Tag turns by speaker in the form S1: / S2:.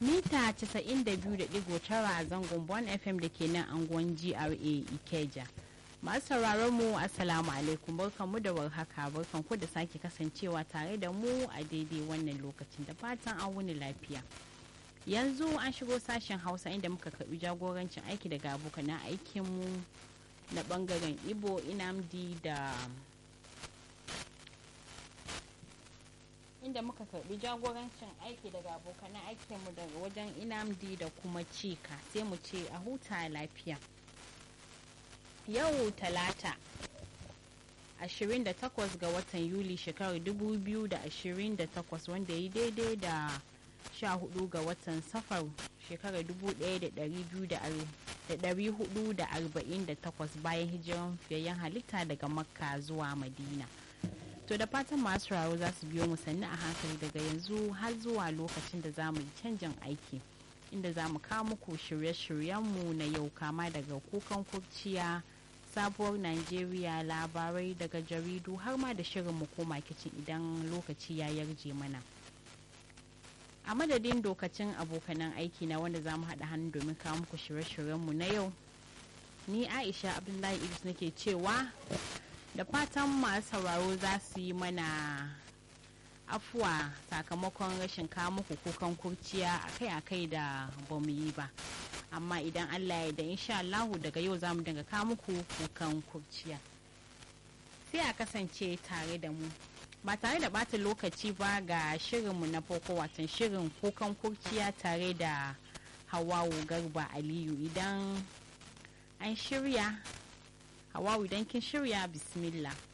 S1: mita 92.9 a zangon bon fm da ke nan anguwan gra ikeja masu sauraron mu assalamu alaikum barkanmu da warhaka barkanku da sake kasancewa tare da mu a daidai wannan lokacin da fatan an wuni lafiya yanzu an shigo sashen hausa inda muka karbi jagorancin aiki daga abokanan aikinmu na bangaren ibo inamdi da inda muka karbi jagorancin aiki daga abokanan aikinmu daga wajen inamdi da kuma cika sai mu ce a huta lafiya yau talata 28 ga watan yuli shekarar 2028 wanda ya daidai da 14 ga watan safar shekarar 1448 bayan hijiran fiyayyen halitta daga makka zuwa madina to da fatan masu raro za su biyo mu sannu a hankali daga yanzu har zuwa lokacin da za mu yi canjin aiki inda za mu kawo muku shirye-shiryenmu na yau kama daga kukan kurciya sabuwar najeriya labarai daga jaridu har ma da shirin mu koma kicin idan lokaci ya yarje mana a madadin dokacin abokanan aiki na wanda za mu haɗa hannu domin kawo muku shirye-shiryenmu na yau ni aisha abdullahi idris nake cewa da fatan masu sauraro za su yi mana afuwa sakamakon rashin kawo muku kukan kurciya akai-akai da ba mu yi ba amma idan allah ya da insha allahu daga yau za mu dinga kawo muku kukan kurciya sai a kasance tare da mu ba tare da bata lokaci ba ga shirinmu na farko watan shirin kukan kurciya tare da hawawu garba aliyu idan an shirya hawawu idan kin shirya bismillah